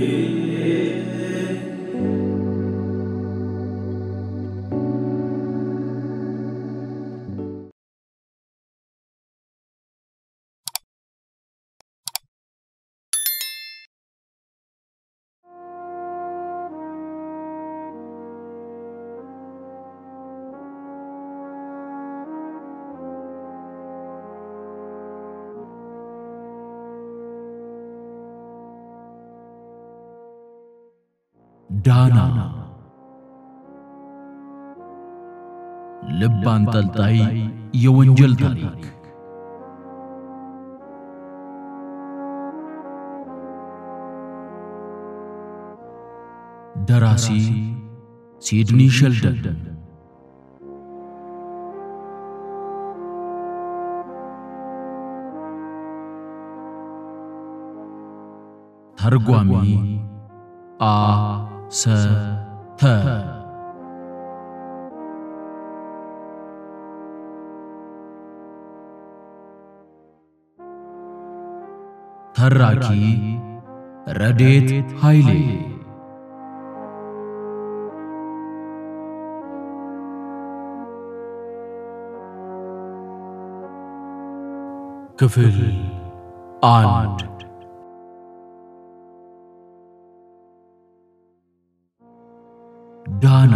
ዳና ልብ አንጠልጣይ የወንጀል ታሪክ ደራሲ ሲድኒ ሸልደን ተርጓሚ አ ሰ ተ ተራኪ ረዴት ኃይሌ ክፍል አንድ ዳና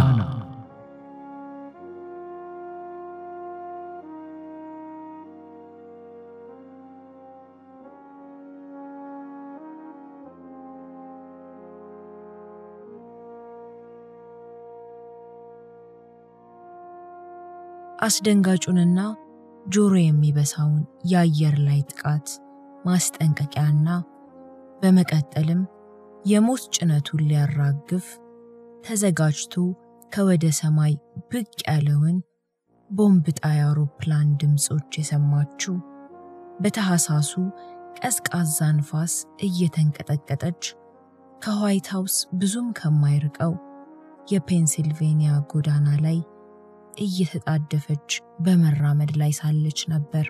አስደንጋጩንና ጆሮ የሚበሳውን የአየር ላይ ጥቃት ማስጠንቀቂያና በመቀጠልም የሞት ጭነቱን ሊያራግፍ ተዘጋጅቶ ከወደ ሰማይ ብቅ ያለውን ቦምብ ጣይ አውሮፕላን ድምፆች የሰማችው በታህሳሱ ቀዝቃዛ ንፋስ እየተንቀጠቀጠች ከዋይት ሃውስ ብዙም ከማይርቀው የፔንሲልቬንያ ጎዳና ላይ እየተጣደፈች በመራመድ ላይ ሳለች ነበር።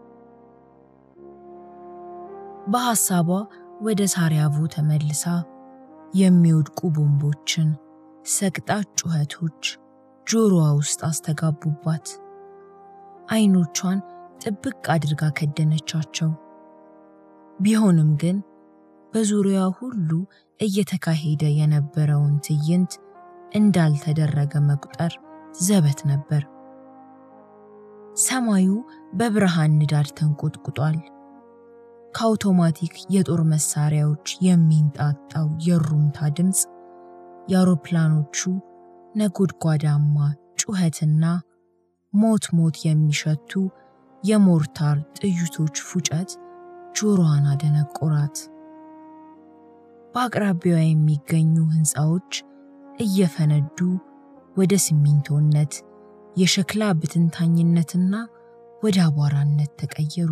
በሐሳቧ ወደ ሳሪያቮ ተመልሳ የሚወድቁ ቦምቦችን ሰቅጣጭ ጩኸቶች ጆሮዋ ውስጥ አስተጋቡባት። አይኖቿን ጥብቅ አድርጋ ከደነቻቸው። ቢሆንም ግን በዙሪያዋ ሁሉ እየተካሄደ የነበረውን ትዕይንት እንዳልተደረገ መቁጠር ዘበት ነበር። ሰማዩ በብርሃን ንዳድ ተንቆጥቁጧል። ከአውቶማቲክ የጦር መሳሪያዎች የሚንጣጣው የሩምታ ድምፅ የአውሮፕላኖቹ ነጎድጓዳማ ጩኸትና ሞት ሞት የሚሸቱ የሞርታር ጥይቶች ፉጨት ጆሮዋን አደነቆራት። በአቅራቢያዋ የሚገኙ ሕንፃዎች እየፈነዱ ወደ ሲሚንቶነት፣ የሸክላ ብትንታኝነትና ወደ አቧራነት ተቀየሩ።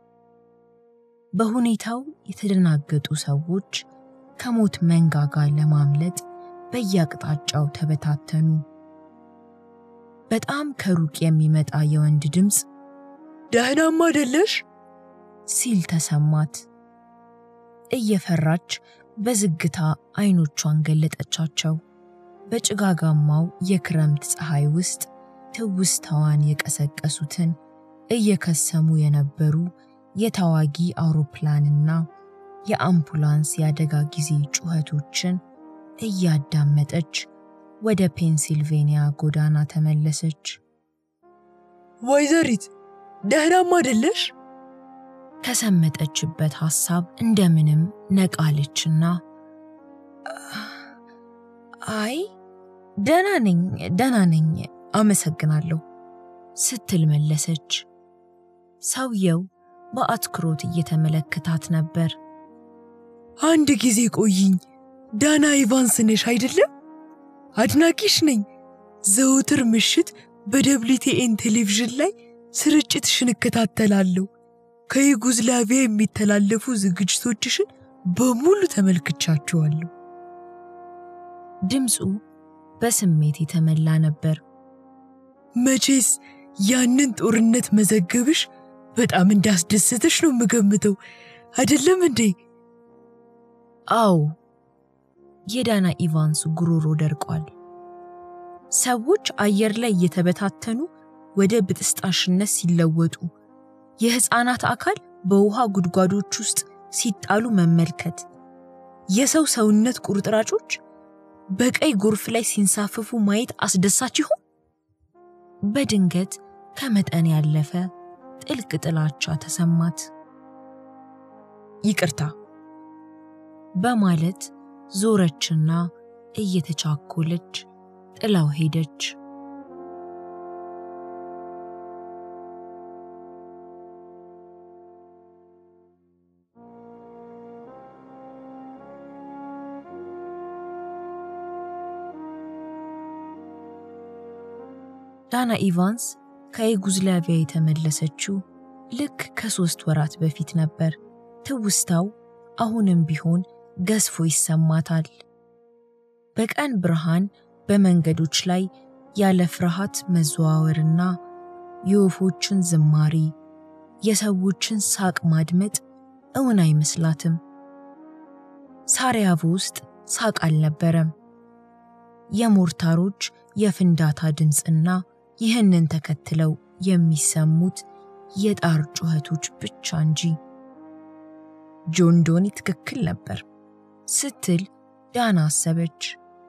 በሁኔታው የተደናገጡ ሰዎች ከሞት መንጋጋ ለማምለጥ በየአቅጣጫው ተበታተኑ። በጣም ከሩቅ የሚመጣ የወንድ ድምፅ ደህናም አይደለሽ ሲል ተሰማት። እየፈራች በዝግታ አይኖቿን ገለጠቻቸው። በጭጋጋማው የክረምት ፀሐይ ውስጥ ትውስታዋን የቀሰቀሱትን እየከሰሙ የነበሩ የተዋጊ አውሮፕላንና የአምቡላንስ የአደጋ ጊዜ ጩኸቶችን እያዳመጠች ወደ ፔንሲልቬንያ ጎዳና ተመለሰች። ወይዘሪት ደህናም አይደለሽ? ከሰመጠችበት ሐሳብ እንደምንም ነቃለችና አይ ደህና ነኝ ደህና ነኝ አመሰግናለሁ ስትል መለሰች። ሰውየው በአትኩሮት እየተመለከታት ነበር። አንድ ጊዜ ቆይኝ፣ ዳና ኢቫንስ ነሽ አይደለም? አድናቂሽ ነኝ። ዘውትር ምሽት በደብሊቲኤን ቴሌቪዥን ላይ ስርጭትሽን እከታተላለሁ። ከዩጎዝላቪያ የሚተላለፉ ዝግጅቶችሽን በሙሉ ተመልክቻቸዋለሁ። ድምፁ በስሜት የተመላ ነበር። መቼስ ያንን ጦርነት መዘገብሽ በጣም እንዳስደሰተሽ ነው የምገምተው። አይደለም እንዴ? አዎ የዳና ኢቫንስ ጉሮሮ ደርቋል። ሰዎች አየር ላይ እየተበታተኑ ወደ ብጥስጣሽነት ሲለወጡ፣ የሕፃናት አካል በውሃ ጉድጓዶች ውስጥ ሲጣሉ መመልከት፣ የሰው ሰውነት ቁርጥራጮች በቀይ ጎርፍ ላይ ሲንሳፈፉ ማየት አስደሳች ይሆን? በድንገት ከመጠን ያለፈ ጥልቅ ጥላቻ ተሰማት። ይቅርታ በማለት ዞረችና እየተቻኮለች ጥላው ሄደች። ዳና ኢቫንስ ከዩጎዝላቪያ የተመለሰችው ልክ ከሦስት ወራት በፊት ነበር። ትውስታው አሁንም ቢሆን ገዝፎ ይሰማታል። በቀን ብርሃን በመንገዶች ላይ ያለ ፍርሃት መዘዋወርና የወፎችን ዝማሬ፣ የሰዎችን ሳቅ ማድመጥ እውን አይመስላትም። ሳራያቮ ውስጥ ሳቅ አልነበረም። የሞርታሮች የፍንዳታ ድምፅና ይህንን ተከትለው የሚሰሙት የጣር ጩኸቶች ብቻ እንጂ። ጆን ዶኒ ትክክል ነበር ስትል ዳና አሰበች።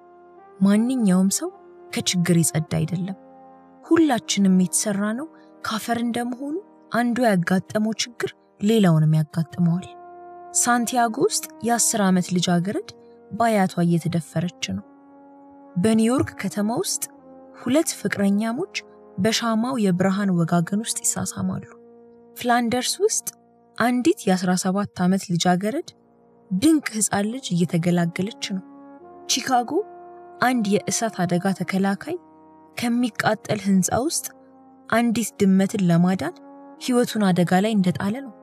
ማንኛውም ሰው ከችግር የጸዳ አይደለም። ሁላችንም የተሰራ ነው ካፈር እንደመሆኑ አንዱ ያጋጠመው ችግር ሌላውንም ያጋጥመዋል። ሳንቲያጎ ውስጥ የአስር ዓመት ልጃገረድ በአያቷ እየተደፈረች ነው። በኒውዮርክ ከተማ ውስጥ ሁለት ፍቅረኛሞች በሻማው የብርሃን ወጋገን ውስጥ ይሳሳማሉ። ፍላንደርስ ውስጥ አንዲት የ17 ዓመት ልጃገረድ ድንቅ ሕፃን ልጅ እየተገላገለች ነው። ቺካጎ አንድ የእሳት አደጋ ተከላካይ ከሚቃጠል ሕንፃ ውስጥ አንዲት ድመትን ለማዳን ሕይወቱን አደጋ ላይ እንደጣለ ነው።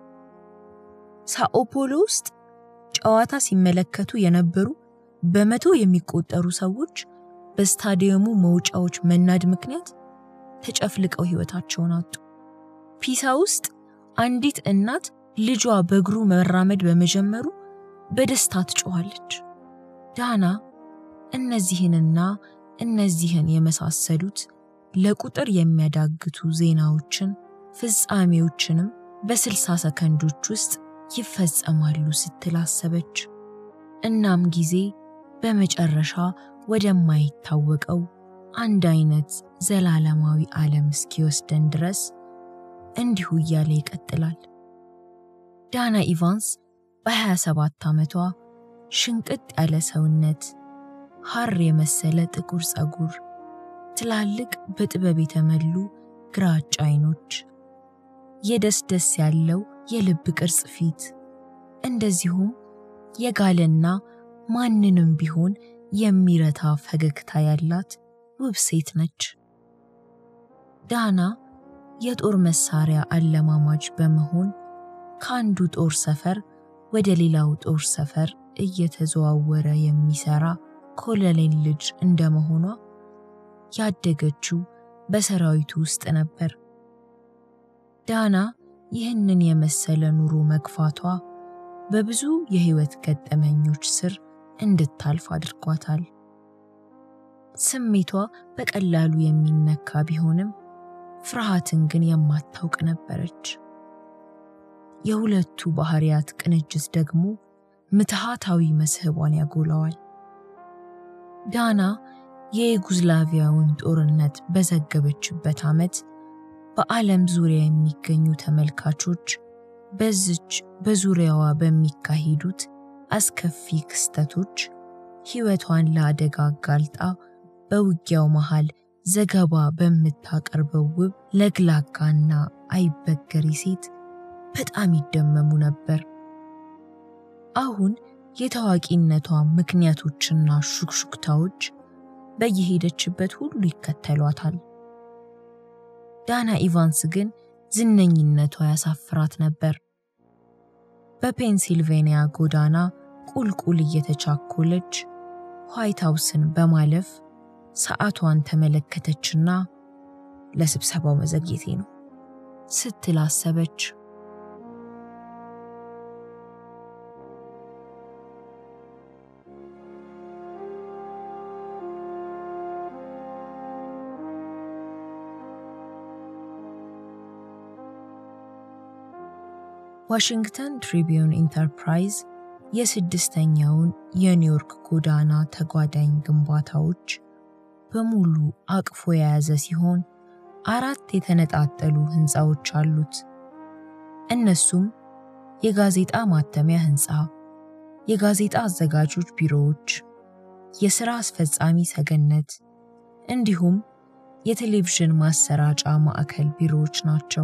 ሳኦፖሎ ውስጥ ጨዋታ ሲመለከቱ የነበሩ በመቶ የሚቆጠሩ ሰዎች በስታዲየሙ መውጫዎች መናድ ምክንያት ተጨፍልቀው ሕይወታቸውን አጡ። ፒሳ ውስጥ አንዲት እናት ልጇ በእግሩ መራመድ በመጀመሩ በደስታ ትጮኻለች። ዳና እነዚህንና እነዚህን የመሳሰሉት ለቁጥር የሚያዳግቱ ዜናዎችን ፍጻሜዎችንም በስልሳ ሰከንዶች ውስጥ ይፈጸማሉ ስትል አሰበች። እናም ጊዜ በመጨረሻ ወደማይታወቀው አንድ አይነት ዘላለማዊ ዓለም እስኪወስደን ድረስ እንዲሁ እያለ ይቀጥላል። ዳና ኢቫንስ በ27 ዓመቷ ሽንቅጥ ያለ ሰውነት፣ ሐር የመሰለ ጥቁር ፀጉር፣ ትላልቅ በጥበብ የተሞሉ ግራጫ አይኖች፣ የደስ ደስ ያለው የልብ ቅርጽ ፊት፣ እንደዚሁም የጋለና ማንንም ቢሆን የሚረታ ፈገግታ ያላት ውብ ሴት ነች። ዳና የጦር መሳሪያ አለማማጅ በመሆን ከአንዱ ጦር ሰፈር ወደ ሌላው ጦር ሰፈር እየተዘዋወረ የሚሰራ ኮሎኔል ልጅ እንደመሆኗ ያደገችው በሰራዊቱ ውስጥ ነበር። ዳና ይህንን የመሰለ ኑሮ መግፋቷ በብዙ የህይወት ገጠመኞች ስር እንድታልፍ አድርጓታል። ስሜቷ በቀላሉ የሚነካ ቢሆንም ፍርሃትን ግን የማታውቅ ነበረች። የሁለቱ ባህሪያት ቅንጅት ደግሞ ምትሃታዊ መስህቧን ያጎላዋል። ዳና የዩጎዝላቪያውን ጦርነት በዘገበችበት ዓመት በዓለም ዙሪያ የሚገኙ ተመልካቾች በዝች በዙሪያዋ በሚካሄዱት አስከፊ ክስተቶች ሕይወቷን ለአደጋ አጋልጣ በውጊያው መሃል ዘገባ በምታቀርበው ውብ ለግላጋና አይበገሪ ሴት በጣም ይደመሙ ነበር። አሁን የታዋቂነቷ ምክንያቶችና ሹክሹክታዎች በየሄደችበት ሁሉ ይከተሏታል። ዳና ኢቫንስ ግን ዝነኝነቷ ያሳፍራት ነበር። በፔንሲልቬንያ ጎዳና ቁልቁል እየተቻኮለች ዋይት ሃውስን በማለፍ ሰዓቷን ተመለከተችና ለስብሰባው መዘግየቴ ነው ስትል አሰበች። ዋሽንግተን ትሪቢዩን ኢንተርፕራይዝ የስድስተኛውን የኒውዮርክ ጎዳና ተጓዳኝ ግንባታዎች በሙሉ አቅፎ የያዘ ሲሆን አራት የተነጣጠሉ ህንፃዎች አሉት። እነሱም የጋዜጣ ማተሚያ ህንፃ፣ የጋዜጣ አዘጋጆች ቢሮዎች፣ የሥራ አስፈጻሚ ሰገነት እንዲሁም የቴሌቪዥን ማሰራጫ ማዕከል ቢሮዎች ናቸው።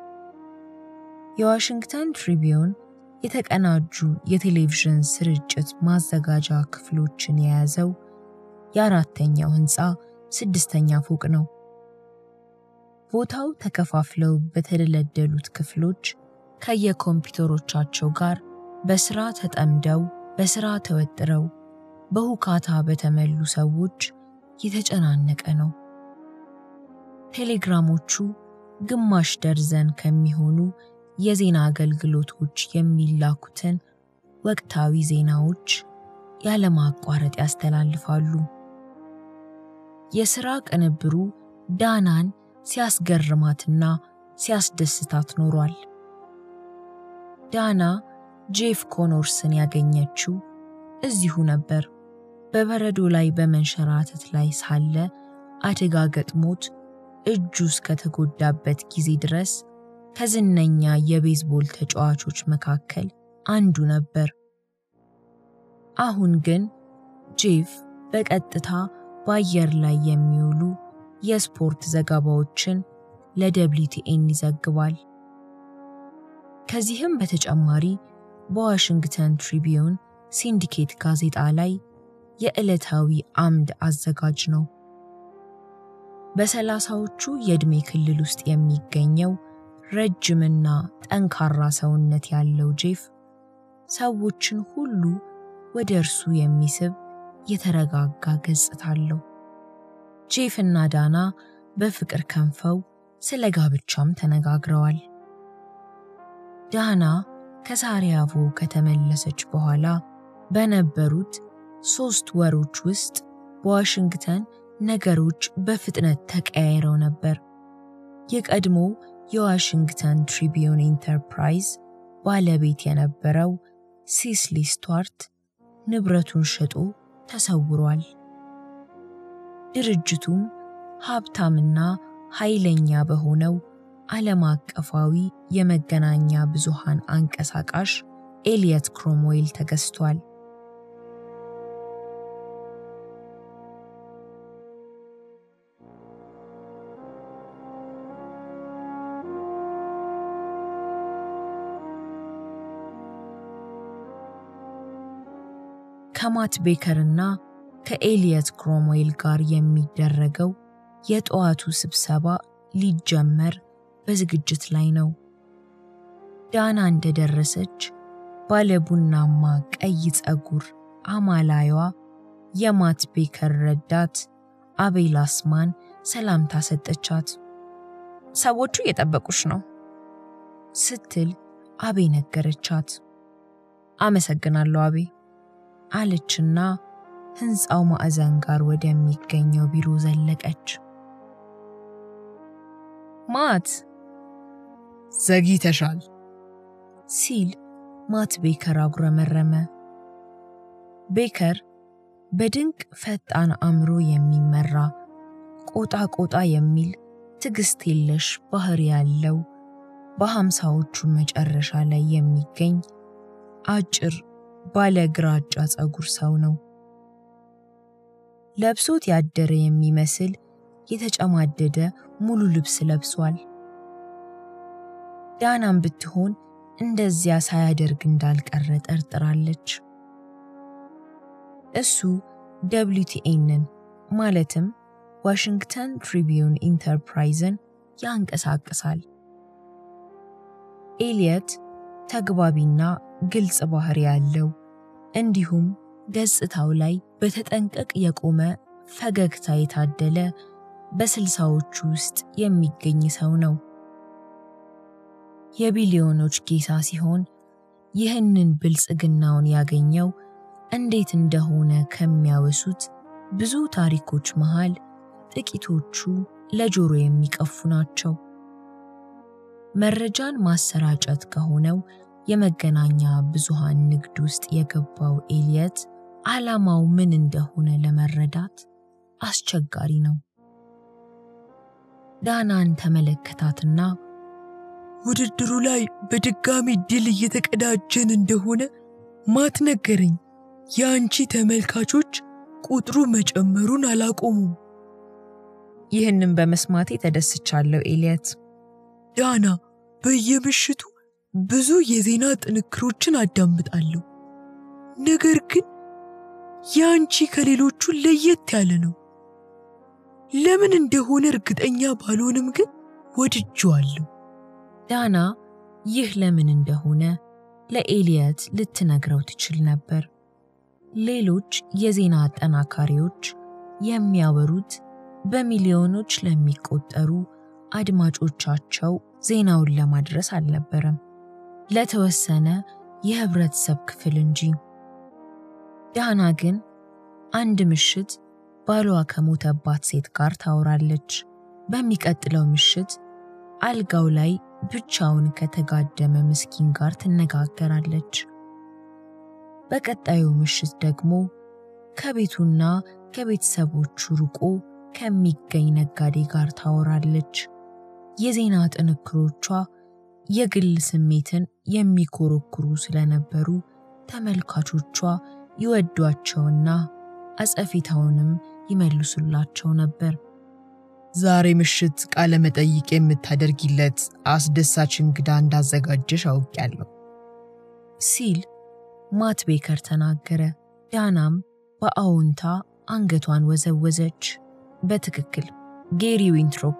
የዋሽንግተን ትሪቢዩን የተቀናጁ የቴሌቪዥን ስርጭት ማዘጋጃ ክፍሎችን የያዘው የአራተኛው ህንፃ ስድስተኛ ፎቅ ነው። ቦታው ተከፋፍለው በተደለደሉት ክፍሎች ከየኮምፒውተሮቻቸው ጋር በስራ ተጠምደው በስራ ተወጥረው በሁካታ በተሞሉ ሰዎች የተጨናነቀ ነው። ቴሌግራሞቹ ግማሽ ደርዘን ከሚሆኑ የዜና አገልግሎቶች የሚላኩትን ወቅታዊ ዜናዎች ያለማቋረጥ ያስተላልፋሉ። የሥራ ቅንብሩ ዳናን ሲያስገርማትና ሲያስደስታት ኖሯል። ዳና ጄፍ ኮኖርስን ያገኘችው እዚሁ ነበር። በበረዶ ላይ በመንሸራተት ላይ ሳለ አደጋ ገጥሞት እጁ እስከተጎዳበት ጊዜ ድረስ ከዝነኛ የቤዝቦል ተጫዋቾች መካከል አንዱ ነበር። አሁን ግን ጄፍ በቀጥታ በአየር ላይ የሚውሉ የስፖርት ዘገባዎችን ለደብሊውቲኤን ይዘግባል። ከዚህም በተጨማሪ በዋሽንግተን ትሪቢዩን ሲንዲኬት ጋዜጣ ላይ የዕለታዊ አምድ አዘጋጅ ነው። በሰላሳዎቹ የዕድሜ ክልል ውስጥ የሚገኘው ረጅምና ጠንካራ ሰውነት ያለው ጄፍ ሰዎችን ሁሉ ወደ እርሱ የሚስብ የተረጋጋ ገጽታ አለው። ጄፍ እና ዳና በፍቅር ከንፈው ስለ ጋብቻም ተነጋግረዋል። ዳና ከሳሪያቮ ከተመለሰች በኋላ በነበሩት ሦስት ወሮች ውስጥ በዋሽንግተን ነገሮች በፍጥነት ተቀያይረው ነበር። የቀድሞ የዋሽንግተን ትሪቢዩን ኢንተርፕራይዝ ባለቤት የነበረው ሲስሊ ስቱዋርት ንብረቱን ሸጦ ተሰውሯል። ድርጅቱም ሀብታምና ኃይለኛ በሆነው ዓለም አቀፋዊ የመገናኛ ብዙሃን አንቀሳቃሽ ኤሊየት ክሮምዌል ተገዝቷል። ከማት ቤከርና ከኤሊየት ክሮምዌል ጋር የሚደረገው የጠዋቱ ስብሰባ ሊጀመር በዝግጅት ላይ ነው። ዳና እንደደረሰች ባለቡናማ ቀይ ፀጉር አማላይዋ የማት ቤከር ረዳት አቤል አስማን ሰላምታ ሰጠቻት። ሰዎቹ እየጠበቁሽ ነው ስትል አቤ ነገረቻት። አመሰግናለሁ አቤ አለችና ሕንፃው ማዕዘን ጋር ወደሚገኘው ቢሮ ዘለቀች። ማት ዘግይተሻል ሲል ማት ቤከር አጉረመረመ። ቤከር በድንቅ ፈጣን አእምሮ የሚመራ ቆጣ ቆጣ የሚል ትዕግስት የለሽ ባህሪ ያለው በሃምሳዎቹ መጨረሻ ላይ የሚገኝ አጭር ባለ ግራጫ ፀጉር ሰው ነው። ለብሶት ያደረ የሚመስል የተጨማደደ ሙሉ ልብስ ለብሷል። ዳናም ብትሆን እንደዚያ ሳያደርግ እንዳልቀረ ጠርጥራለች። እሱ ደብሊውቲኤንን ማለትም ዋሽንግተን ትሪቢዩን ኢንተርፕራይዝን ያንቀሳቅሳል። ኤሊየት ተግባቢና ግልጽ ባህሪ ያለው እንዲሁም ገጽታው ላይ በተጠንቀቅ የቆመ ፈገግታ የታደለ በስልሳዎቹ ውስጥ የሚገኝ ሰው ነው። የቢሊዮኖች ጌታ ሲሆን ይህንን ብልጽግናውን ያገኘው እንዴት እንደሆነ ከሚያወሱት ብዙ ታሪኮች መሃል ጥቂቶቹ ለጆሮ የሚቀፉ ናቸው። መረጃን ማሰራጨት ከሆነው የመገናኛ ብዙሃን ንግድ ውስጥ የገባው ኤልየት ዓላማው ምን እንደሆነ ለመረዳት አስቸጋሪ ነው። ዳናን ተመለከታትና ውድድሩ ላይ በድጋሚ ድል እየተቀዳጀን እንደሆነ ማት ነገረኝ። የአንቺ ተመልካቾች ቁጥሩ መጨመሩን አላቆሙም። ይህንን በመስማቴ ተደስቻለሁ ኤልየት። ዳና፣ በየምሽቱ ብዙ የዜና ጥንክሮችን አዳምጣለሁ። ነገር ግን የአንቺ ከሌሎቹ ለየት ያለ ነው። ለምን እንደሆነ እርግጠኛ ባልሆንም ግን ወድጄዋለሁ። ዳና ይህ ለምን እንደሆነ ለኤልየት ልትነግረው ትችል ነበር። ሌሎች የዜና አጠናካሪዎች የሚያወሩት በሚሊዮኖች ለሚቆጠሩ አድማጮቻቸው ዜናውን ለማድረስ አልነበረም፣ ለተወሰነ የህብረተሰብ ክፍል እንጂ። ዳና ግን አንድ ምሽት ባሏ ከሞተባት ሴት ጋር ታወራለች። በሚቀጥለው ምሽት አልጋው ላይ ብቻውን ከተጋደመ ምስኪን ጋር ትነጋገራለች። በቀጣዩ ምሽት ደግሞ ከቤቱና ከቤተሰቦቹ ርቆ ከሚገኝ ነጋዴ ጋር ታወራለች። የዜና ጥንክሮቿ የግል ስሜትን የሚኮረኩሩ ስለነበሩ ተመልካቾቿ ይወዷቸውና አጸፊታውንም ይመልሱላቸው ነበር። ዛሬ ምሽት ቃለ መጠይቅ የምታደርጊለት አስደሳች እንግዳ እንዳዘጋጀሽ አውቄያለሁ ሲል ማት ቤከር ተናገረ። ዳናም በአዎንታ አንገቷን ወዘወዘች። በትክክል ጌሪ ዊንትሮፕ።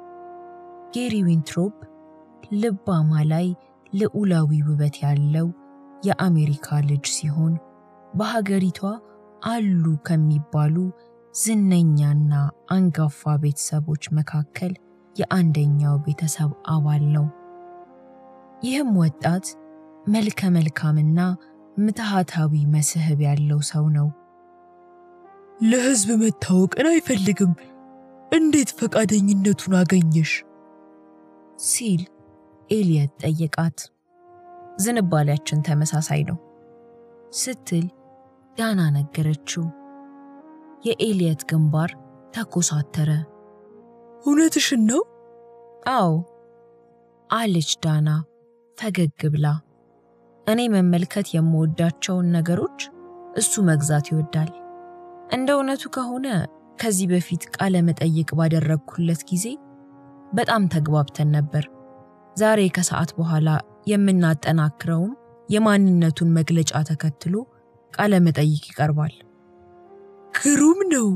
ጌሪ ዊንትሮፕ ልባማ ላይ ልዑላዊ ውበት ያለው የአሜሪካ ልጅ ሲሆን በሀገሪቷ አሉ ከሚባሉ ዝነኛና አንጋፋ ቤተሰቦች መካከል የአንደኛው ቤተሰብ አባል ነው። ይህም ወጣት መልከ መልካምና ምትሃታዊ መስህብ ያለው ሰው ነው። ለሕዝብ መታወቅን አይፈልግም። እንዴት ፈቃደኝነቱን አገኘሽ? ሲል ኤልየት ጠየቃት። ዝንባሌያችን ተመሳሳይ ነው ስትል ዳና ነገረችው። የኤልየት ግንባር ተኮሳተረ። እውነትሽን ነው? አዎ አለች ዳና ፈገግ ብላ። እኔ መመልከት የምወዳቸውን ነገሮች እሱ መግዛት ይወዳል። እንደ እውነቱ ከሆነ ከዚህ በፊት ቃለ መጠይቅ ባደረግኩለት ጊዜ በጣም ተግባብተን ነበር። ዛሬ ከሰዓት በኋላ የምናጠናክረውም የማንነቱን መግለጫ ተከትሎ ቃለ መጠይቅ ይቀርባል ግሩም ነው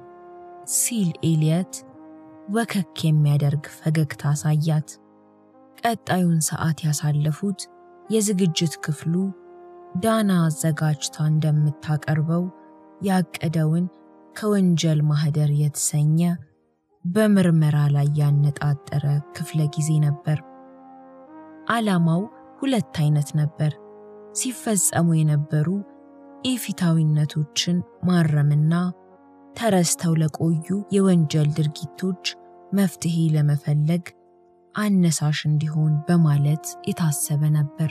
ሲል ኤልየት ወከክ የሚያደርግ ፈገግታ አሳያት። ቀጣዩን ሰዓት ያሳለፉት የዝግጅት ክፍሉ ዳና አዘጋጅታ እንደምታቀርበው ያቀደውን ከወንጀል ማህደር የተሰኘ በምርመራ ላይ ያነጣጠረ ክፍለ ጊዜ ነበር። ዓላማው ሁለት አይነት ነበር። ሲፈጸሙ የነበሩ ኢፊታዊነቶችን ማረምና ተረስተው ለቆዩ የወንጀል ድርጊቶች መፍትሄ ለመፈለግ አነሳሽ እንዲሆን በማለት የታሰበ ነበር።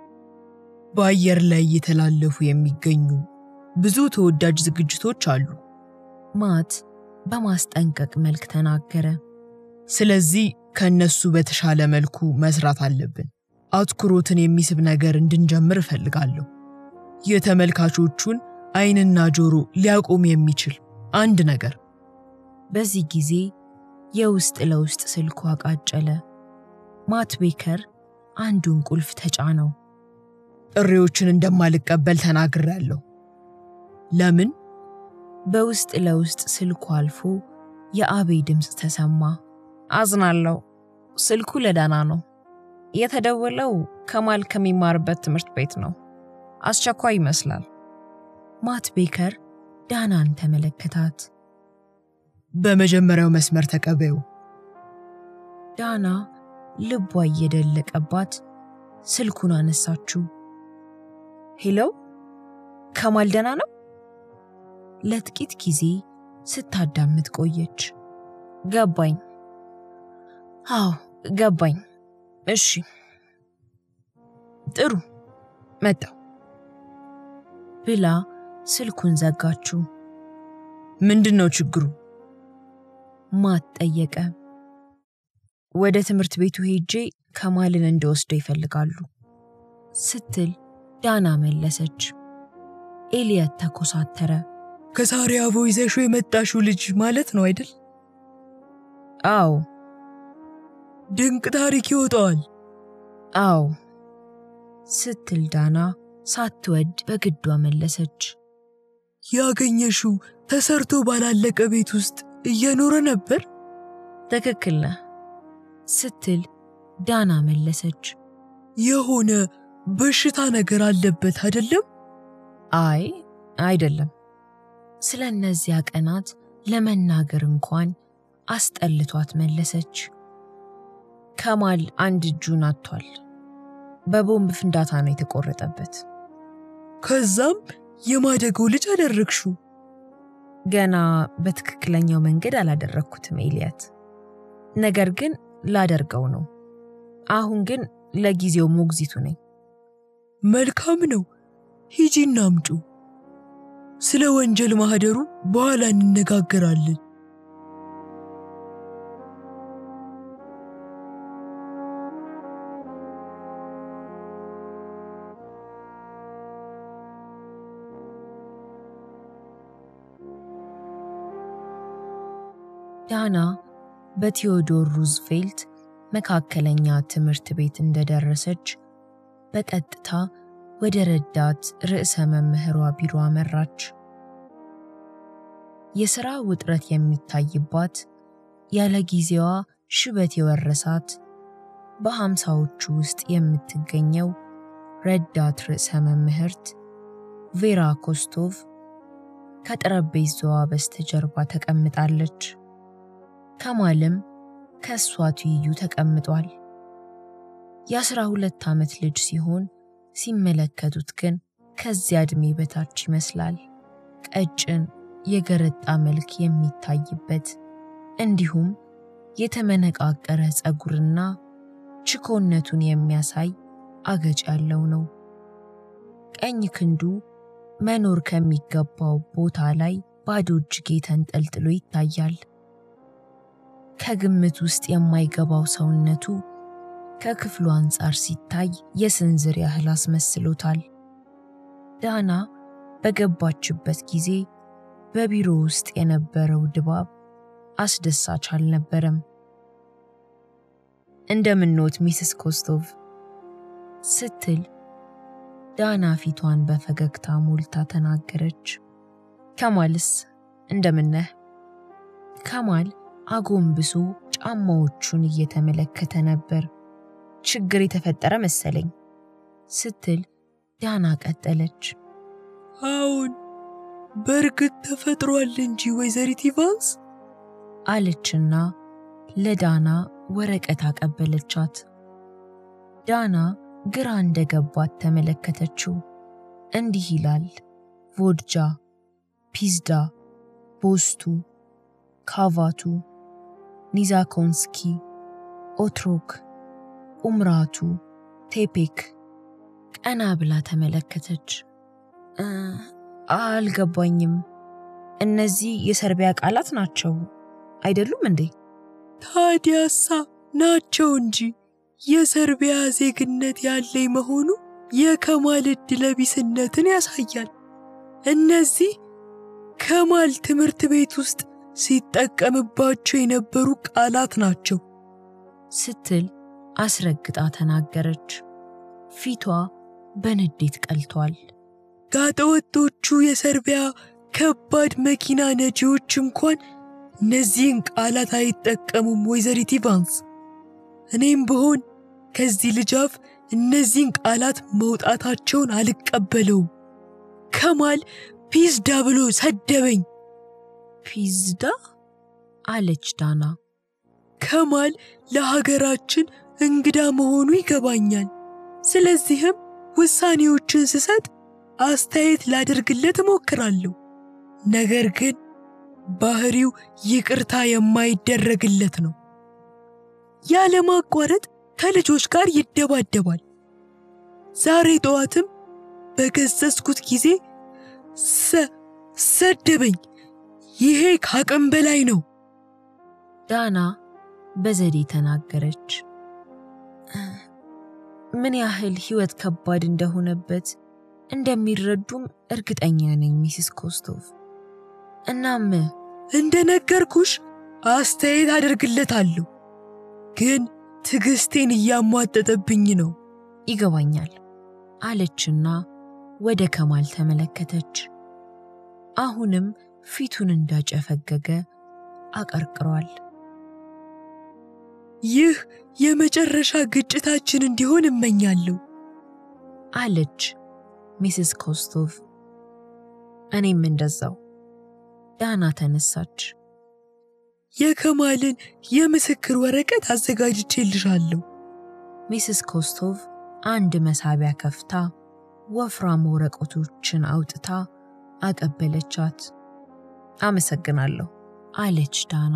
በአየር ላይ እየተላለፉ የሚገኙ ብዙ ተወዳጅ ዝግጅቶች አሉ። ማት በማስጠንቀቅ መልክ ተናገረ። ስለዚህ ከእነሱ በተሻለ መልኩ መስራት አለብን። አትኩሮትን የሚስብ ነገር እንድንጀምር እፈልጋለሁ። የተመልካቾቹን ዓይንና ጆሮ ሊያቆም የሚችል አንድ ነገር። በዚህ ጊዜ የውስጥ ለውስጥ ስልኩ አቃጨለ። ማት ቤከር አንዱን ቁልፍ ተጫነው። ጥሪዎችን እንደማልቀበል ተናግሬያለሁ። ለምን? በውስጥ ለውስጥ ስልኩ አልፎ የአቤ ድምፅ ተሰማ። አዝናለሁ። ስልኩ ለዳና ነው። የተደወለው ከማል ከሚማርበት ትምህርት ቤት ነው። አስቸኳይ ይመስላል። ማት ቤከር ዳናን ተመለከታት። በመጀመሪያው መስመር ተቀበዩ። ዳና ልቧ እየደለቀባት ስልኩን አነሳችው። ሄሎ፣ ከማል ደህና ነው? ለጥቂት ጊዜ ስታዳምጥ ቆየች። ገባኝ። አዎ ገባኝ። እሺ። ጥሩ መጣው ብላ ስልኩን ዘጋችው። ምንድን ነው ችግሩ? ማት ጠየቀ። ወደ ትምህርት ቤቱ ሄጄ ከማልን እንደወስደው ይፈልጋሉ ስትል ዳና መለሰች። ኤልየት ተኮሳተረ። ከሳሪያቮ ይዘሽው የመጣሽው ልጅ ማለት ነው አይደል? አዎ ድንቅ ታሪክ ይወጣዋል። አዎ ስትል ዳና ሳትወድ በግዷ መለሰች። ያገኘሽው ተሰርቶ ባላለቀ ቤት ውስጥ እየኖረ ነበር? ትክክል ነህ ስትል ዳና መለሰች። የሆነ በሽታ ነገር አለበት አይደለም? አይ አይደለም ስለ እነዚያ ቀናት ለመናገር እንኳን አስጠልቷት መለሰች። ከማል አንድ እጁን አጥቷል በቦምብ ፍንዳታ ነው የተቆረጠበት ከዛም የማደጎ ልጅ አደረግሽው። ገና በትክክለኛው መንገድ አላደረግኩትም ኤልያት ነገር ግን ላደርገው ነው አሁን ግን ለጊዜው ሞግዚቱ ነኝ መልካም ነው። ሂጂና አምጩ። ስለ ወንጀል ማህደሩ በኋላ እንነጋገራለን። ዳና በቴዎዶር ሩዝቬልት መካከለኛ ትምህርት ቤት እንደደረሰች በቀጥታ ወደ ረዳት ርዕሰ መምህሯ ቢሮ አመራች። የሥራ ውጥረት የሚታይባት ያለ ጊዜዋ ሽበት የወረሳት በሃምሳዎቹ ውስጥ የምትገኘው ረዳት ርዕሰ መምህርት ቬራ ኮስቶቭ ከጠረጴዛዋ በስተጀርባ ተቀምጣለች። ከማልም ከእሷ ትይዩ ተቀምጧል። የአስራ ሁለት ዓመት ልጅ ሲሆን ሲመለከቱት ግን ከዚያ ዕድሜ በታች ይመስላል። ቀጭን የገረጣ መልክ የሚታይበት እንዲሁም የተመነቃቀረ ፀጉርና ችኮነቱን የሚያሳይ አገጭ ያለው ነው። ቀኝ ክንዱ መኖር ከሚገባው ቦታ ላይ ባዶ እጅጌ ተንጠልጥሎ ይታያል። ከግምት ውስጥ የማይገባው ሰውነቱ ከክፍሉ አንጻር ሲታይ የስንዝር ያህል አስመስሎታል። ዳና በገባችበት ጊዜ በቢሮ ውስጥ የነበረው ድባብ አስደሳች አልነበረም። እንደምንኖት ሚስስ ኮስቶቭ ስትል ዳና ፊቷን በፈገግታ ሞልታ ተናገረች። ከማልስ እንደምነህ ከማል አጎንብሶ ጫማዎቹን እየተመለከተ ነበር። ችግር የተፈጠረ መሰለኝ ስትል ዳና ቀጠለች። አሁን በእርግጥ ተፈጥሯል እንጂ ወይዘሪት ኢቫንስ አለችና ለዳና ወረቀት አቀበለቻት። ዳና ግራ እንደገባት ተመለከተችው። እንዲህ ይላል ቮድጃ፣ ፒዝዳ፣ ቦስቱ፣ ካቫቱ፣ ኒዛኮንስኪ፣ ኦትሮክ፣ ኡምራቱ፣ ቴፔክ። ቀና ብላ ተመለከተች። አልገባኝም እነዚህ የሰርቢያ ቃላት ናቸው አይደሉም እንዴ ታዲያሳ ናቸው እንጂ የሰርቢያ ዜግነት ያለኝ መሆኑ የከማል ዕድለቢስነትን ያሳያል። እነዚህ ከማል ትምህርት ቤት ውስጥ ሲጠቀምባቸው የነበሩ ቃላት ናቸው ስትል አስረግጣ ተናገረች። ፊቷ በንዴት ቀልቷል። ጋጠወጦቹ የሰርቢያ ከባድ መኪና ነጂዎች እንኳን እነዚህን ቃላት አይጠቀሙም ወይዘሪት ኢቫንስ። እኔም ብሆን ከዚህ ልጅ አፍ እነዚህን ቃላት መውጣታቸውን አልቀበለውም። ከማል ፒዝዳ ብሎ ሰደበኝ። ፒዝዳ አለች ዳና። ከማል ለሀገራችን እንግዳ መሆኑ ይገባኛል። ስለዚህም ውሳኔዎችን ስሰጥ አስተያየት ላደርግለት እሞክራለሁ። ነገር ግን ባህሪው ይቅርታ የማይደረግለት ነው። ያለማቋረጥ ከልጆች ጋር ይደባደባል። ዛሬ ጠዋትም በገሰስኩት ጊዜ ሰ- ሰደበኝ። ይሄ ከአቅም በላይ ነው። ዳና በዘዴ ተናገረች። ምን ያህል ሕይወት ከባድ እንደሆነበት እንደሚረዱም እርግጠኛ ነኝ ሚስስ ኮስቶቭ። እናም እንደነገርኩሽ አስተያየት አደርግለታለሁ፣ ግን ትዕግስቴን እያሟጠጠብኝ ነው። ይገባኛል አለችና ወደ ከማል ተመለከተች። አሁንም ፊቱን እንዳጨፈገገ አቀርቅሯል። ይህ የመጨረሻ ግጭታችን እንዲሆን እመኛለሁ። አለች ሚስስ ኮስቶቭ። እኔም እንደዛው። ዳና ተነሳች። የከማልን የምስክር ወረቀት አዘጋጅቼልሻለሁ። ሚስስ ኮስቶቭ አንድ መሳቢያ ከፍታ ወፍራም ወረቀቶችን አውጥታ አቀበለቻት። አመሰግናለሁ አለች ዳና።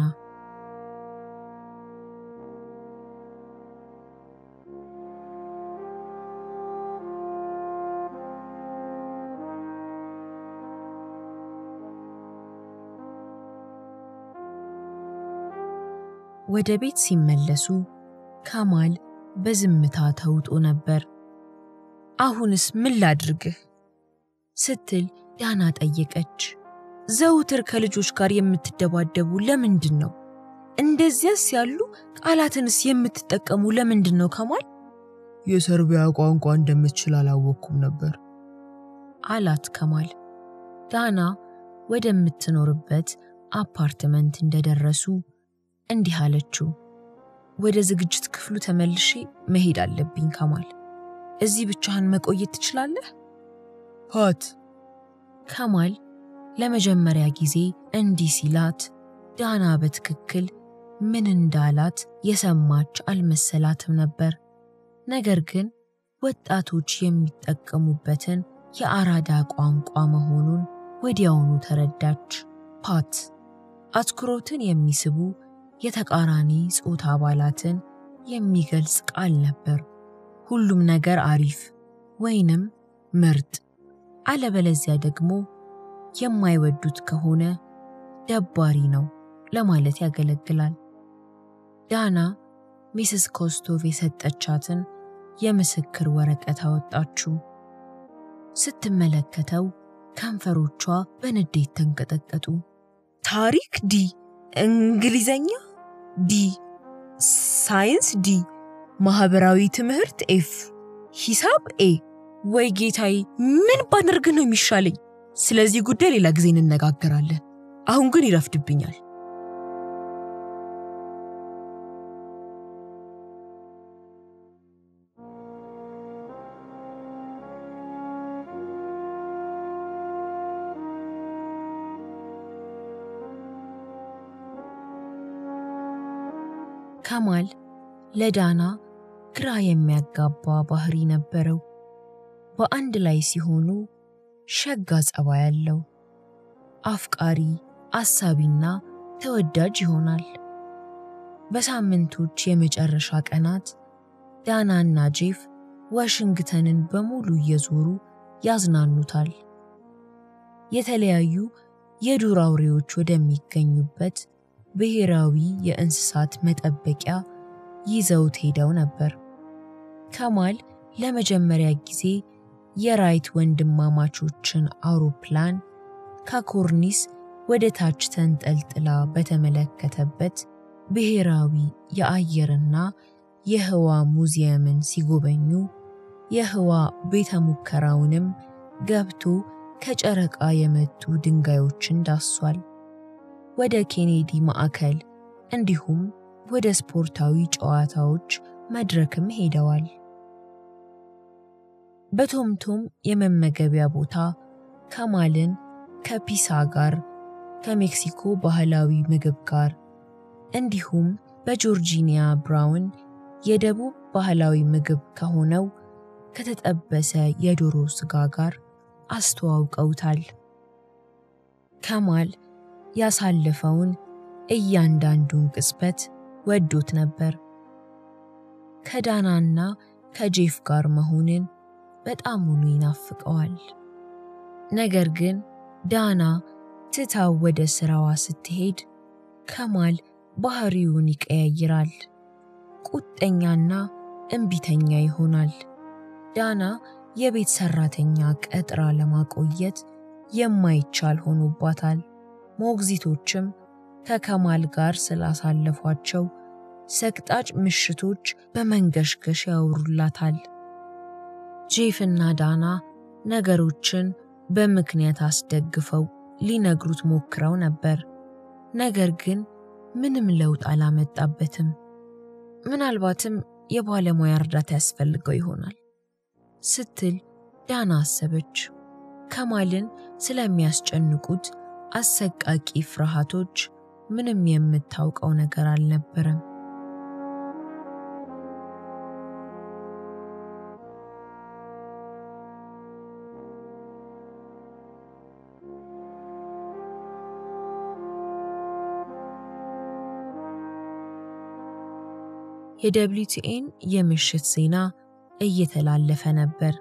ወደ ቤት ሲመለሱ ከማል በዝምታ ተውጦ ነበር። አሁንስ ምን ላድርግህ ስትል ዳና ጠየቀች። ዘውትር ከልጆች ጋር የምትደባደቡ ለምንድን ነው? እንደዚያስ ያሉ ቃላትንስ የምትጠቀሙ ለምንድን ነው ከማል? የሰርቢያ ቋንቋ እንደምትችል አላወቅኩም ነበር። አላት ከማል። ዳና ወደምትኖርበት አፓርትመንት እንደደረሱ እንዲህ አለችው። ወደ ዝግጅት ክፍሉ ተመልሼ መሄድ አለብኝ ከማል። እዚህ ብቻህን መቆየት ትችላለህ? ፓት ከማል ለመጀመሪያ ጊዜ እንዲህ ሲላት ዳና በትክክል ምን እንዳላት የሰማች አልመሰላትም ነበር። ነገር ግን ወጣቶች የሚጠቀሙበትን የአራዳ ቋንቋ መሆኑን ወዲያውኑ ተረዳች። ፓት አትኩሮትን የሚስቡ የተቃራኒ ጾታ አባላትን የሚገልጽ ቃል ነበር። ሁሉም ነገር አሪፍ ወይንም ምርጥ፣ አለበለዚያ ደግሞ የማይወዱት ከሆነ ደባሪ ነው ለማለት ያገለግላል። ዳና ሚስስ ኮስቶቭ የሰጠቻትን የምስክር ወረቀት አወጣችው። ስትመለከተው ከንፈሮቿ በንዴት ተንቀጠቀጡ። ታሪክ ዲ፣ እንግሊዘኛ ዲ፣ ሳይንስ ዲ፣ ማህበራዊ ትምህርት ኤፍ፣ ሂሳብ ኤ። ወይ ጌታዬ፣ ምን ባደርግ ነው የሚሻለኝ? ስለዚህ ጉዳይ ሌላ ጊዜ እንነጋገራለን። አሁን ግን ይረፍድብኛል። ከማል ለዳና ግራ የሚያጋባ ባህሪ ነበረው። በአንድ ላይ ሲሆኑ ሸጋ ጸባይ ያለው አፍቃሪ፣ አሳቢና ተወዳጅ ይሆናል። በሳምንቶች የመጨረሻ ቀናት ዳናና ጄፍ ዋሽንግተንን በሙሉ እየዞሩ ያዝናኑታል። የተለያዩ የዱር አውሬዎች ወደሚገኙበት ብሔራዊ የእንስሳት መጠበቂያ ይዘውት ሄደው ነበር። ከማል ለመጀመሪያ ጊዜ የራይት ወንድማማቾችን አውሮፕላን ከኮርኒስ ወደ ታች ተንጠልጥላ በተመለከተበት ብሔራዊ የአየርና የህዋ ሙዚየምን ሲጎበኙ የህዋ ቤተ ሙከራውንም ገብቶ ከጨረቃ የመጡ ድንጋዮችን ዳሷል። ወደ ኬኔዲ ማዕከል እንዲሁም ወደ ስፖርታዊ ጨዋታዎች መድረክም ሄደዋል። በቶምቶም የመመገቢያ ቦታ ከማልን ከፒሳ ጋር ከሜክሲኮ ባህላዊ ምግብ ጋር እንዲሁም በጆርጂኒያ ብራውን የደቡብ ባህላዊ ምግብ ከሆነው ከተጠበሰ የዶሮ ስጋ ጋር አስተዋውቀውታል። ከማል ያሳለፈውን እያንዳንዱን ቅጽበት ወዶት ነበር። ከዳናና ከጄፍ ጋር መሆንን በጣሙኑ ይናፍቀዋል። ነገር ግን ዳና ትታው ወደ ስራዋ ስትሄድ ከማል ባህሪውን ይቀያይራል። ቁጠኛና እምቢተኛ ይሆናል። ዳና የቤት ሰራተኛ ቀጥራ ለማቆየት የማይቻል ሆኖባታል። ሞግዚቶችም ከከማል ጋር ስላሳለፏቸው ሰቅጣጭ ምሽቶች በመንገሽገሽ ያወሩላታል። ጄፍና ዳና ነገሮችን በምክንያት አስደግፈው ሊነግሩት ሞክረው ነበር። ነገር ግን ምንም ለውጥ አላመጣበትም። ምናልባትም የባለሙያ እርዳታ ያስፈልገው ይሆናል ስትል ዳና አሰበች። ከማልን ስለሚያስጨንቁት አሰቃቂ ፍርሃቶች ምንም የምታውቀው ነገር አልነበረም። የደብሊውቲኤን የምሽት ዜና እየተላለፈ ነበር።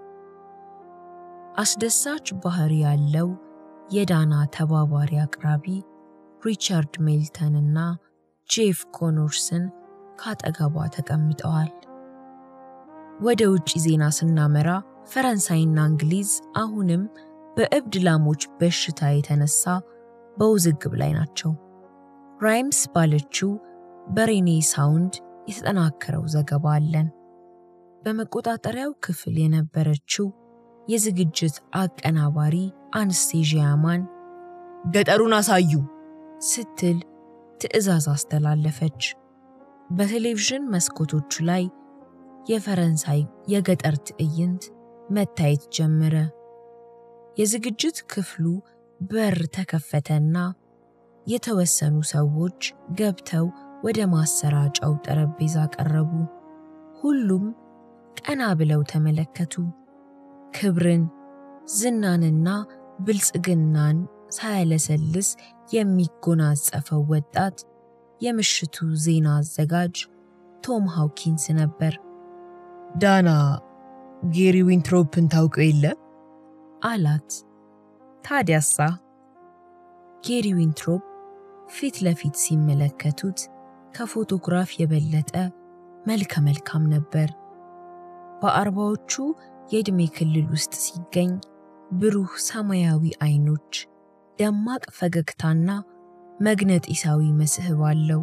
አስደሳች ባህሪ ያለው የዳና ተባባሪ አቅራቢ ሪቻርድ ሜልተን እና ጄፍ ኮኖርስን ካጠገቧ ተቀምጠዋል። ወደ ውጭ ዜና ስናመራ ፈረንሳይና እንግሊዝ አሁንም በእብድ ላሞች በሽታ የተነሳ በውዝግብ ላይ ናቸው። ራይምስ ባለችው በሬኔ ሳውንድ የተጠናከረው ዘገባ አለን። በመቆጣጠሪያው ክፍል የነበረችው የዝግጅት አቀናባሪ አንስቴዥያማን ገጠሩን አሳዩ ስትል ትዕዛዝ አስተላለፈች። በቴሌቪዥን መስኮቶቹ ላይ የፈረንሳይ የገጠር ትዕይንት መታየት ጀመረ። የዝግጅት ክፍሉ በር ተከፈተና የተወሰኑ ሰዎች ገብተው ወደ ማሰራጫው ጠረጴዛ ቀረቡ። ሁሉም ቀና ብለው ተመለከቱ። ክብርን፣ ዝናንና ብልጽግናን ሳያለሰልስ የሚጎናጸፈው ወጣት የምሽቱ ዜና አዘጋጅ ቶም ሃውኪንስ ነበር። ዳና ጌሪ ዊንትሮፕን ታውቀው የለ አላት። ታዲያሳ? ጌሪ ዊንትሮፕ ፊት ለፊት ሲመለከቱት ከፎቶግራፍ የበለጠ መልከ መልካም ነበር። በአርባዎቹ የዕድሜ ክልል ውስጥ ሲገኝ ብሩህ ሰማያዊ አይኖች፣ ደማቅ ፈገግታና መግነጢሳዊ መስህብ አለው።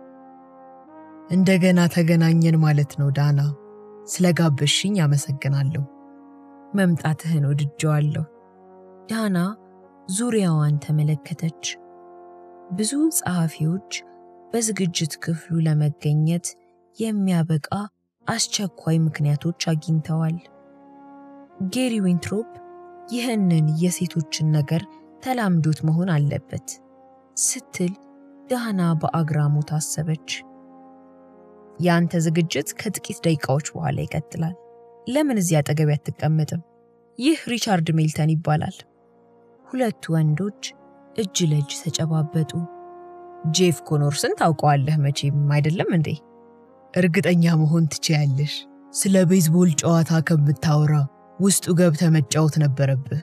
እንደገና ተገናኘን ማለት ነው ዳና። ስለጋበሽኝ አመሰግናለሁ። መምጣትህን ወድጀዋለሁ። ዳና ዙሪያዋን ተመለከተች። ብዙ ጸሐፊዎች በዝግጅት ክፍሉ ለመገኘት የሚያበቃ አስቸኳይ ምክንያቶች አግኝተዋል። ጌሪ ዊንትሮፕ ይህንን የሴቶችን ነገር ተላምዶት መሆን አለበት ስትል ዳና በአግራሞት አሰበች። የአንተ ዝግጅት ከጥቂት ደቂቃዎች በኋላ ይቀጥላል። ለምን እዚህ አጠገቤ አትቀመጥም? ይህ ሪቻርድ ሜልተን ይባላል። ሁለቱ ወንዶች እጅ ለእጅ ተጨባበጡ። ጄፍ ኮኖርስን ታውቀዋለህ መቼም አይደለም እንዴ? እርግጠኛ መሆን ትችያለሽ። ስለ ቤዝቦል ጨዋታ ከምታወራ ውስጡ ገብተ መጫወት ነበረብህ።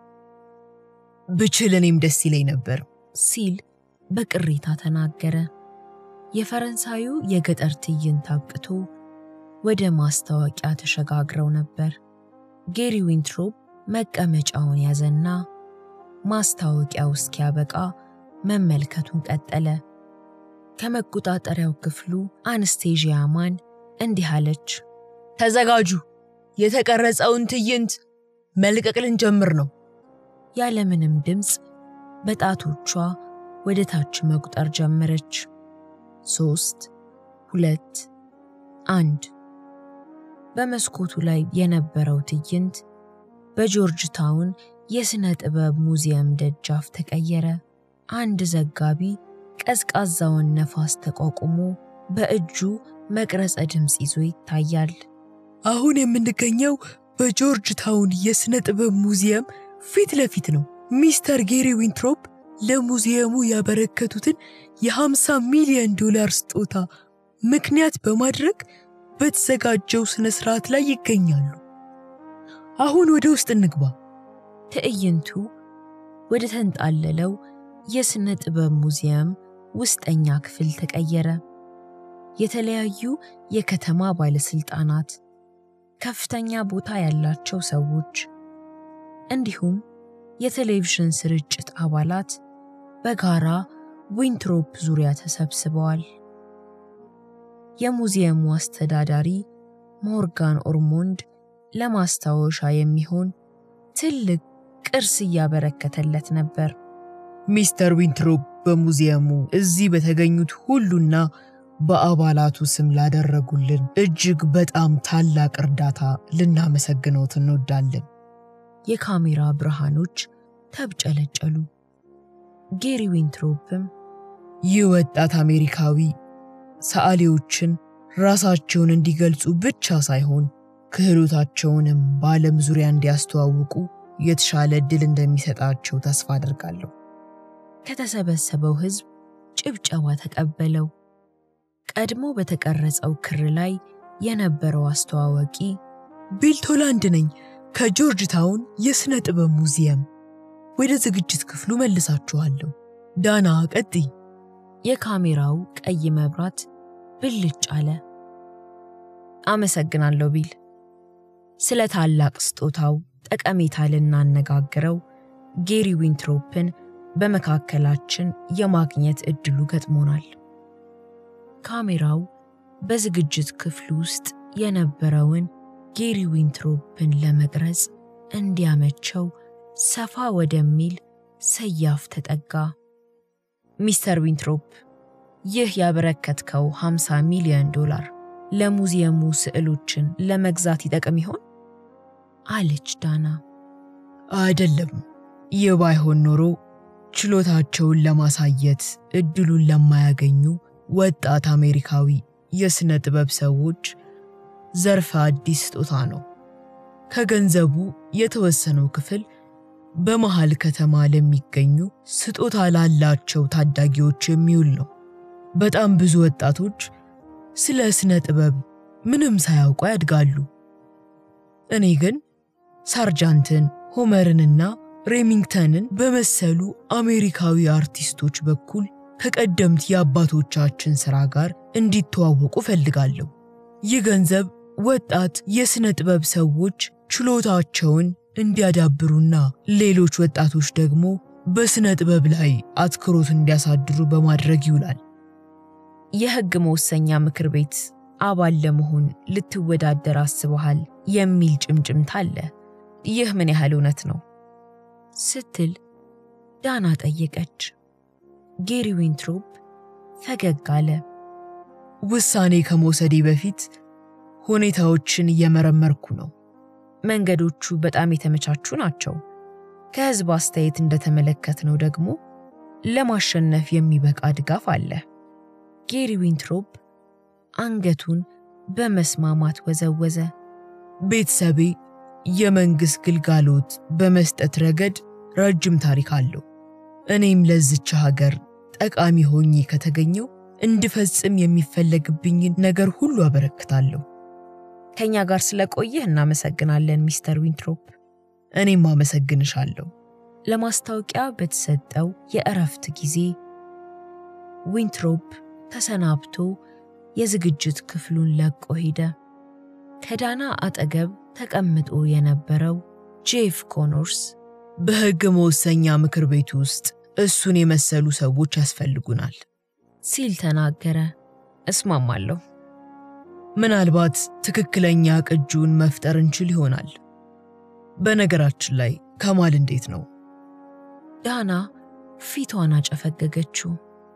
ብችል እኔም ደስ ይለኝ ነበር ሲል በቅሬታ ተናገረ። የፈረንሳዩ የገጠር ትዕይንት አብቅቶ ወደ ማስታወቂያ ተሸጋግረው ነበር። ጌሪ ዊንትሮፕ መቀመጫውን ያዘና ማስታወቂያው እስኪያበቃ መመልከቱን ቀጠለ። ከመቆጣጠሪያው ክፍሉ አንስቴዥያማን እንዲህ አለች። ተዘጋጁ፣ የተቀረጸውን ትዕይንት መልቀቅ ልንጀምር ነው። ያለምንም ድምፅ በጣቶቿ ወደ ታች መቁጠር ጀመረች። ሶስት፣ ሁለት፣ አንድ። በመስኮቱ ላይ የነበረው ትዕይንት በጆርጅ ታውን የሥነ ጥበብ ሙዚየም ደጃፍ ተቀየረ። አንድ ዘጋቢ ቀዝቃዛውን ነፋስ ተቋቁሞ በእጁ መቅረጸ ድምፅ ይዞ ይታያል። አሁን የምንገኘው በጆርጅ ታውን የሥነ ጥበብ ሙዚየም ፊት ለፊት ነው። ሚስተር ጌሪ ዊንትሮፕ ለሙዚየሙ ያበረከቱትን የ50 ሚሊዮን ዶላር ስጦታ ምክንያት በማድረግ በተዘጋጀው ሥነ ሥርዓት ላይ ይገኛሉ። አሁን ወደ ውስጥ እንግባ። ትዕይንቱ ወደ ተንጣለለው የሥነ ጥበብ ሙዚየም ውስጠኛ ክፍል ተቀየረ። የተለያዩ የከተማ ባለሥልጣናት፣ ከፍተኛ ቦታ ያላቸው ሰዎች እንዲሁም የቴሌቪዥን ስርጭት አባላት በጋራ ዊንትሮፕ ዙሪያ ተሰብስበዋል። የሙዚየሙ አስተዳዳሪ ሞርጋን ኦርሞንድ ለማስታወሻ የሚሆን ትልቅ ቅርስ እያበረከተለት ነበር። ሚስተር ዊንትሮፕ በሙዚየሙ እዚህ በተገኙት ሁሉና በአባላቱ ስም ላደረጉልን እጅግ በጣም ታላቅ እርዳታ ልናመሰግነውት እንወዳለን። የካሜራ ብርሃኖች ተብጨለጨሉ። ጌሪ ዊንትሮፕም ይህ ወጣት አሜሪካዊ ሰዓሊዎችን ራሳቸውን እንዲገልጹ ብቻ ሳይሆን ክህሎታቸውንም በዓለም ዙሪያ እንዲያስተዋውቁ የተሻለ ዕድል እንደሚሰጣቸው ተስፋ አድርጋለሁ። ከተሰበሰበው ሕዝብ ጭብጨባ ተቀበለው። ቀድሞ በተቀረጸው ክር ላይ የነበረው አስተዋዋቂ ቢል ቶላንድ ነኝ ከጆርጅ ታውን የሥነ ጥበብ ሙዚየም። ወደ ዝግጅት ክፍሉ መልሳችኋለሁ። ዳና ቀጥይ። የካሜራው ቀይ መብራት ብልጭ አለ። አመሰግናለሁ ቢል። ስለ ታላቅ ስጦታው ጠቀሜታ ልናነጋግረው ጌሪ ዊንትሮፕን በመካከላችን የማግኘት እድሉ ገጥሞናል። ካሜራው በዝግጅት ክፍሉ ውስጥ የነበረውን ጌሪ ዊንትሮፕን ለመቅረጽ እንዲያመቸው ሰፋ ወደሚል ሰያፍ ተጠጋ። ሚስተር ዊንትሮፕ፣ ይህ ያበረከትከው 50 ሚሊዮን ዶላር ለሙዚየሙ ስዕሎችን ለመግዛት ይጠቅም ይሆን? አለች ዳና። አይደለም፣ ይህ ባይሆን ኖሮ ችሎታቸውን ለማሳየት እድሉን ለማያገኙ ወጣት አሜሪካዊ የሥነ ጥበብ ሰዎች ዘርፈ አዲስ ስጦታ ነው። ከገንዘቡ የተወሰነው ክፍል በመሃል ከተማ ለሚገኙ ስጦታ ላላቸው ታዳጊዎች የሚውል ነው። በጣም ብዙ ወጣቶች ስለ ስነ ጥበብ ምንም ሳያውቁ ያድጋሉ። እኔ ግን ሳርጃንትን፣ ሆመርንና ሬሚንግተንን በመሰሉ አሜሪካዊ አርቲስቶች በኩል ከቀደምት የአባቶቻችን ሥራ ጋር እንዲተዋወቁ ፈልጋለሁ። ይህ ገንዘብ ወጣት የሥነ ጥበብ ሰዎች ችሎታቸውን እንዲያዳብሩና ሌሎች ወጣቶች ደግሞ በሥነ ጥበብ ላይ አትኩሮት እንዲያሳድሩ በማድረግ ይውላል። የሕግ መወሰኛ ምክር ቤት አባል ለመሆን ልትወዳደር አስበሃል የሚል ጭምጭምታ አለ። ይህ ምን ያህል እውነት ነው? ስትል ዳና ጠየቀች። ጌሪ ዊንትሮፕ ፈገግ አለ። ውሳኔ ከመውሰዴ በፊት ሁኔታዎችን እየመረመርኩ ነው። መንገዶቹ በጣም የተመቻቹ ናቸው። ከሕዝብ አስተያየት እንደተመለከትነው ደግሞ ለማሸነፍ የሚበቃ ድጋፍ አለ። ጌሪ ዊንትሮፕ አንገቱን በመስማማት ወዘወዘ። ቤተሰቤ የመንግሥት ግልጋሎት በመስጠት ረገድ ረጅም ታሪክ አለው። እኔም ለዝች ሀገር ጠቃሚ ሆኜ ከተገኘው እንድፈጽም የሚፈለግብኝን ነገር ሁሉ አበረክታለሁ። ከእኛ ጋር ስለቆየህ እናመሰግናለን ሚስተር ዊንትሮፕ። እኔም አመሰግንሻለሁ። ለማስታወቂያ በተሰጠው የእረፍት ጊዜ ዊንትሮፕ ተሰናብቶ የዝግጅት ክፍሉን ለቆ ሄደ። ከዳና አጠገብ ተቀምጦ የነበረው ጄፍ ኮኖርስ በሕግ መወሰኛ ምክር ቤት ውስጥ እሱን የመሰሉ ሰዎች ያስፈልጉናል ሲል ተናገረ። እስማማለሁ። ምናልባት ትክክለኛ ቅጂውን መፍጠር እንችል ይሆናል። በነገራችን ላይ ከማል እንዴት ነው? ዳና ፊቷን አጨፈገገችው።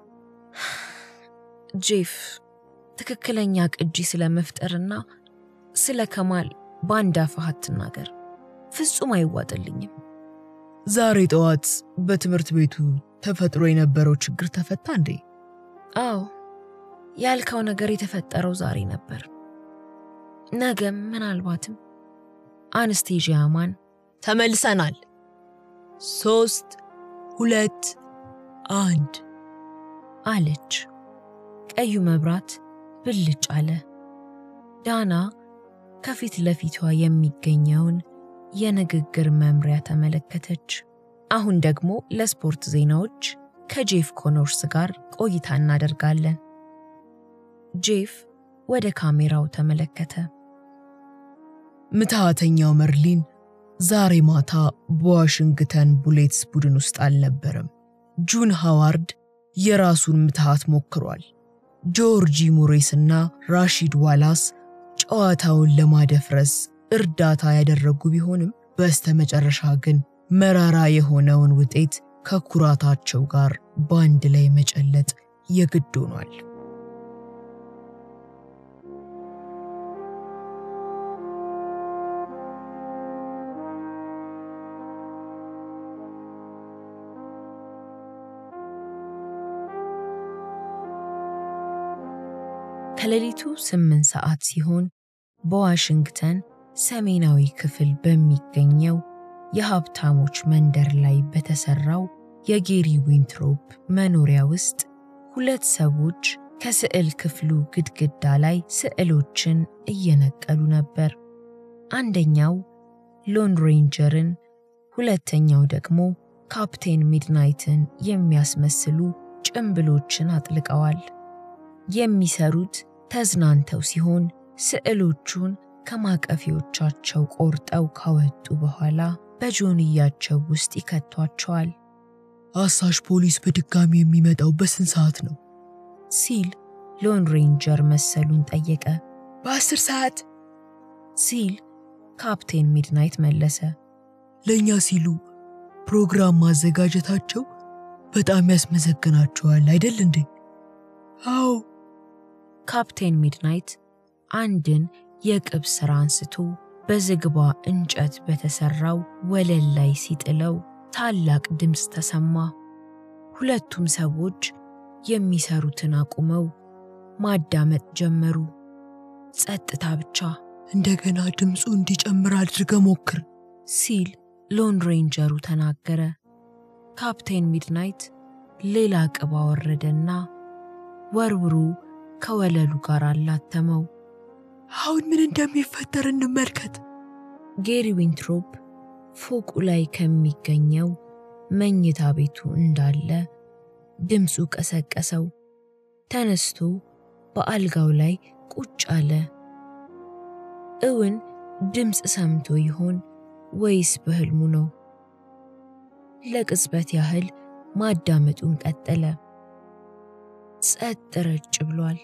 ጄፍ፣ ትክክለኛ ቅጂ ስለ መፍጠርና ስለ ከማል በአንድ አፍህ አትናገር፣ ፍጹም አይዋጥልኝም። ዛሬ ጠዋት በትምህርት ቤቱ ተፈጥሮ የነበረው ችግር ተፈታ እንዴ? አዎ፣ ያልከው ነገር የተፈጠረው ዛሬ ነበር። ነገም ምናልባትም አንስቴዥያማን ተመልሰናል። ሶስት ሁለት አንድ አለች። ቀዩ መብራት ብልጭ አለ። ዳና ከፊት ለፊቷ የሚገኘውን የንግግር መምሪያ ተመለከተች። አሁን ደግሞ ለስፖርት ዜናዎች ከጄፍ ኮኖርስ ጋር ቆይታ እናደርጋለን። ጄፍ ወደ ካሜራው ተመለከተ። ምትሃተኛው መርሊን ዛሬ ማታ በዋሽንግተን ቡሌትስ ቡድን ውስጥ አልነበረም። ጁን ሃዋርድ የራሱን ምትሃት ሞክሯል። ጆርጂ ሙሬስ እና ራሺድ ዋላስ ጨዋታውን ለማደፍረስ እርዳታ ያደረጉ ቢሆንም በስተመጨረሻ ግን መራራ የሆነውን ውጤት ከኩራታቸው ጋር በአንድ ላይ መጨለጥ የግድ ሆኗል። ከሌሊቱ ስምንት ሰዓት ሲሆን በዋሽንግተን ሰሜናዊ ክፍል በሚገኘው የሀብታሞች መንደር ላይ በተሰራው የጌሪ ዊንትሮፕ መኖሪያ ውስጥ ሁለት ሰዎች ከስዕል ክፍሉ ግድግዳ ላይ ስዕሎችን እየነቀሉ ነበር። አንደኛው ሎን ሬንጀርን፣ ሁለተኛው ደግሞ ካፕቴን ሚድናይትን የሚያስመስሉ ጭምብሎችን አጥልቀዋል። የሚሰሩት ተዝናንተው ሲሆን ስዕሎቹን ከማቀፊዎቻቸው ቆርጠው ካወጡ በኋላ በጆንያቸው ውስጥ ይከቷቸዋል አሳሽ ፖሊስ በድጋሚ የሚመጣው በስንት ሰዓት ነው? ሲል ሎን ሬንጀር መሰሉን ጠየቀ። በአስር ሰዓት ሲል ካፕቴን ሚድናይት መለሰ። ለእኛ ሲሉ ፕሮግራም ማዘጋጀታቸው በጣም ያስመሰግናቸዋል አይደል እንዴ? አዎ ካፕቴን ሚድናይት አንድን የቅብ ሥራ አንስቶ በዝግባ እንጨት በተሠራው ወለል ላይ ሲጥለው ታላቅ ድምፅ ተሰማ። ሁለቱም ሰዎች የሚሰሩትን አቁመው ማዳመጥ ጀመሩ። ጸጥታ ብቻ እንደገና ድምፁ እንዲጨምር አድርገ ሞክር ሲል ሎን ሬንጀሩ ተናገረ። ካፕቴን ሚድናይት ሌላ ቅብ አወረደና ወርውሩ ከወለሉ ጋር አላተመው። አሁን ምን እንደሚፈጠር እንመልከት። ጌሪ ዊንትሮፕ ፎቁ ላይ ከሚገኘው መኝታ ቤቱ እንዳለ ድምፁ ቀሰቀሰው። ተነስቶ በአልጋው ላይ ቁጭ አለ። እውን ድምፅ ሰምቶ ይሆን ወይስ በሕልሙ ነው? ለቅጽበት ያህል ማዳመጡን ቀጠለ። ጸጥ ረጭ ብሏል።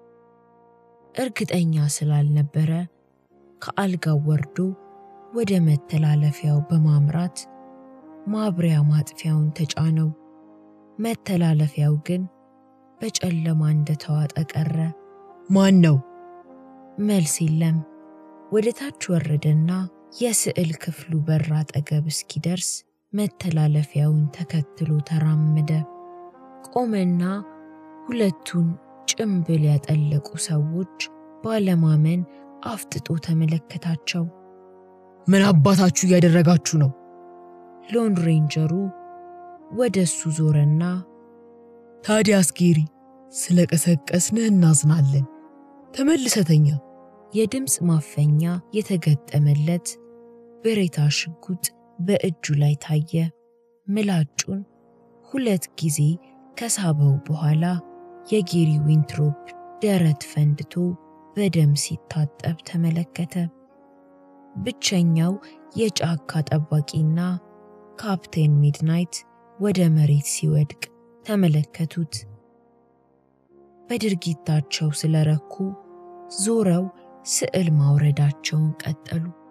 እርግጠኛ ስላልነበረ ከአልጋው ወርዶ ወደ መተላለፊያው በማምራት ማብሪያ ማጥፊያውን ተጫነው። መተላለፊያው ግን በጨለማ እንደተዋጠ ቀረ። ማን ነው? መልስ የለም። ወደ ታች ወረደና የስዕል ክፍሉ በር አጠገብ እስኪደርስ መተላለፊያውን ተከትሎ ተራመደ። ቆመና ሁለቱን ጭምብል ያጠለቁ ሰዎች ባለማመን አፍጥጦ ተመለከታቸው። ምን አባታችሁ እያደረጋችሁ ነው? ሎን ሬንጀሩ ወደ እሱ ዞረና ታዲያስ ጌሪ፣ ስለ ቀሰቀስንህ እናዝናለን። ተመልሰተኛ የድምፅ ማፈኛ የተገጠመለት ብሬታ ሽጉጥ በእጁ ላይ ታየ። ምላጩን ሁለት ጊዜ ከሳበው በኋላ የጌሪ ዊንትሮፕ ደረት ፈንድቶ በደም ሲታጠብ ተመለከተ። ብቸኛው የጫካ ጠባቂና ካፕቴን ሚድናይት ወደ መሬት ሲወድቅ ተመለከቱት። በድርጊታቸው ስለረኩ ዞረው ስዕል ማውረዳቸውን ቀጠሉ።